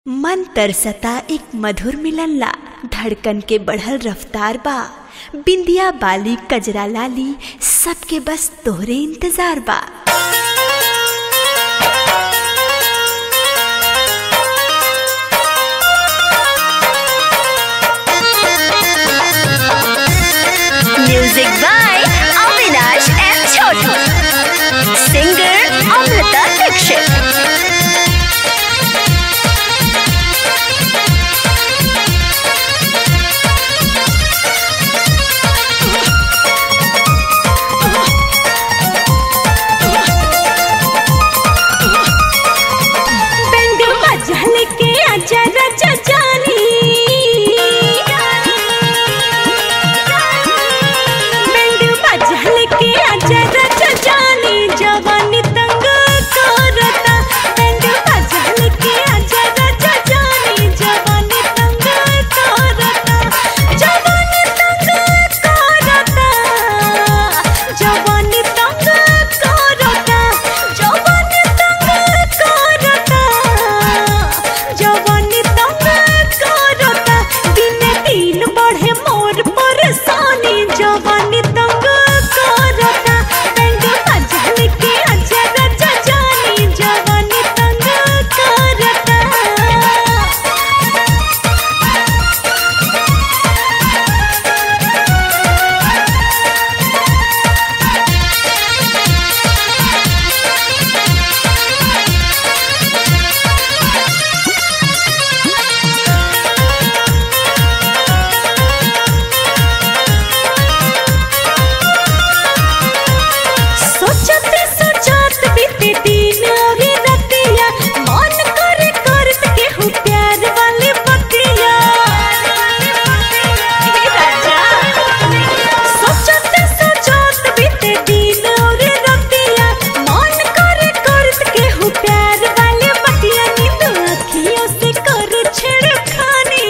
मन तरसता एक मधुर मिलनला धड़कन के बढ़ल रफ्तार बा बिंदिया बाली कजरा लाली सबके बस तोहरे इंतजार बा Music by Avinash and Chotu. Singer Amrita Dixit. Band बजा लेके आजा राजा जानी बैंड बजा लेके आजा राजा जानी जवानी तंग करता बैंड बजा लेके आजा राजा जानी जवानी तंग करता जवानी तंग करता जवानी तंग करता जवानी तंग करता जवानी तंग करता दिन दिन बढ़े मोर परेशानी जवानी तंग करता बैंड बजा लेके आजा राजा जानी जवानी तंग करता सोचते सोचत बीते दिन और रतिया मन करे करत केहू प्यार वाली बतिया हे राजा सोचते सोचत बीते दिन और रतिया मन करे करत केहू प्यार वाली बतिया नींद अखियों से करू छेड़खानी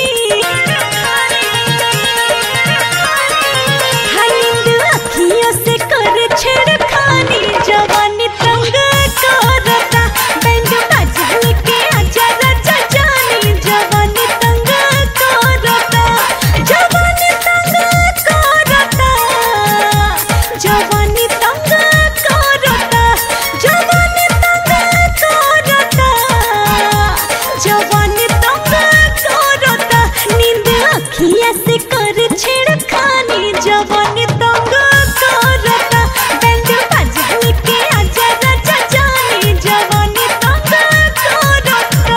हरिंद अखियों से कर छेड़खानी जवानी तंग करता बैंड बजा लेके आजा राजा जानी जवानी तंग करता जवानी तंग करता जवानी तंग करता जवानी तंग करता जवानी तंग करता नींद अखिया से कर छेड़खानी जवानी तंग करता बैंड बजा लेके आजा राजा जानी जवानी तंग करता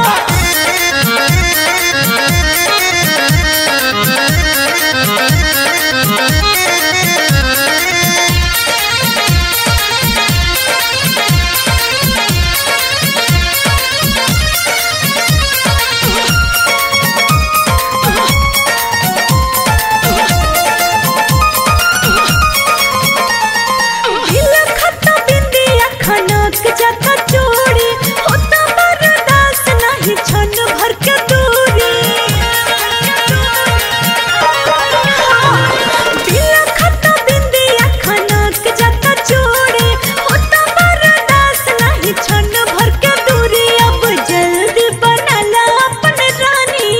दिल खता बिंदिया खनक जाता चोरी होता बर्दाश्त नहीं क्षण भर के दूरी दिल खता बिंदिया खनक जाता चोरी होता बर्दाश्त नहीं क्षण भर के दूरी अब जल्दी बना ला अपन रानी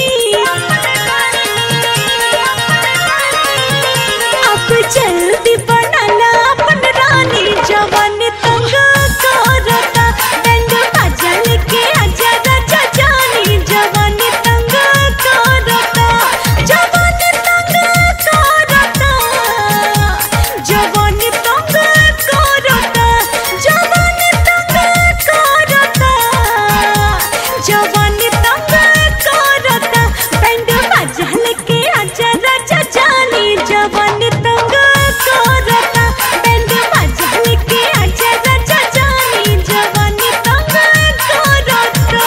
अब जल्दी बनाला अपन रानी जवानी तंग करता बैंड बजा लेके आजा राजा जानी जवानी तंग करता जवानी तंग करता जवानी तंग करता जवानी तंग करता जवानी तंग करता बैंड बजा लेके आजा राजा जानी जवानी तंग करता बैंड बजा लेके आजा राजा जानी जवानी तंग करता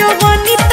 जवानी